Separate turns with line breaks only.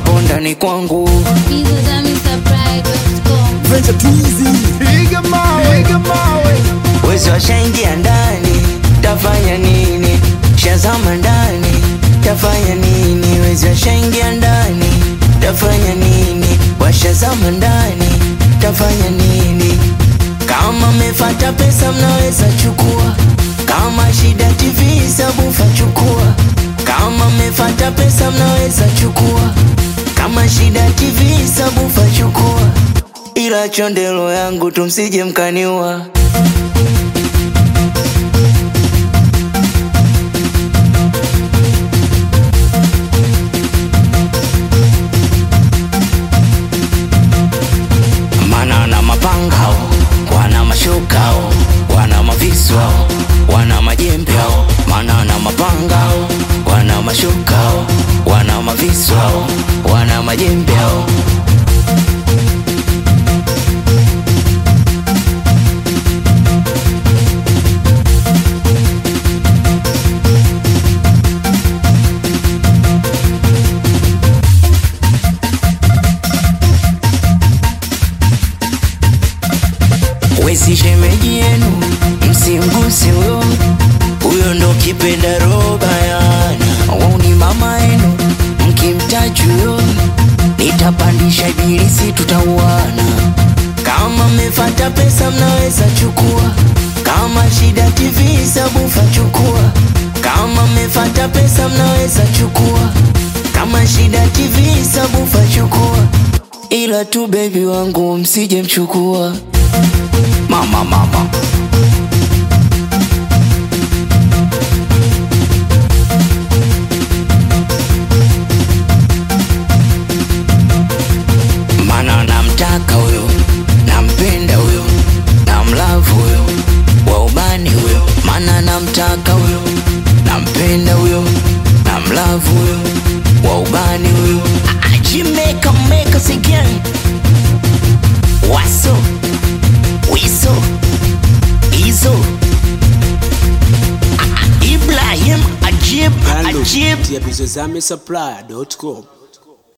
hapo ndani kwangu
Venture Twizy. Piga mawe, piga mawe.
wezi washaingia ndani tafanya nini shazama ndani tafanya nini wezi washaingia ndani tafanya nini washazama ndani tafanya nini kama mefata pesa mnaweza chukua kama shida tv sabufa chukua kama mefata pesa mnaweza chukua kama shida tv sabufa chukua ila chondelo yangu tumsije mkaniua mana na mapangao wana mashukao wana maviswao wana majembeo mana na mapangao wana mashukao wana maviswao wana majembeo wezi shemeji yenu msimguse huyo huyo ndo kipenda roba yana wauni mama yenu mkimtaji huyo nitapandisha ibilisi tutauana kama mmefata pesa mnaweza chukua kama shida tv sabufa chukua kama mmefata pesa mnaweza chukua kama shida tv sabufa chukua ila tu bebi wangu msije mchukua mama mama mana namtaka huyo nampenda huyo namlavu huyo wa ubani huyo mana namtaka huyo nampenda huyo namlavu huyo wa ubani huyo ajimeka meka again waso wiso izo Ah, ah, ibrahim ajib
Download
ajib
kupitia bizozame supply.com.